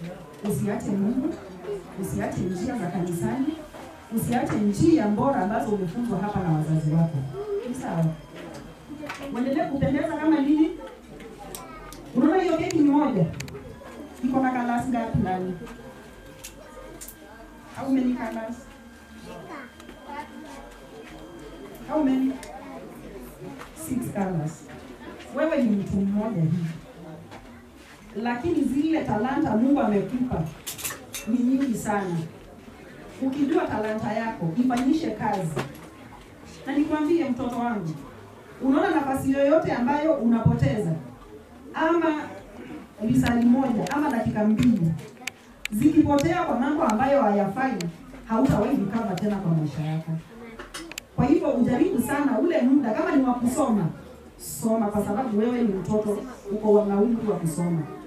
usiache Mungu, usiache njia za kanisani, usiache njia bora ambazo umefunzwa hapa na wazazi wako. Ni sawa? Uendelee kupendeza kama nini? Unaona hiyo keki ni moja iko na kalasi ngapi ndani? How many colors? How many? Six colors. Wewe ni mtu mmoja hivi, lakini zile talanta Mungu amekupa ni nyingi sana. Ukijua talanta yako ifanyishe kazi, na nikwambie mtoto wangu, unaona nafasi yoyote ambayo unapoteza ama lisali moja ama dakika mbili zikipotea kwa mambo ambayo hayafai, hautawahi recover tena kwa maisha yako. Kwa hivyo ujaribu sana ule muda, kama ni wa kusoma, soma, kwa sababu wewe ni mtoto, uko na umri wa kusoma.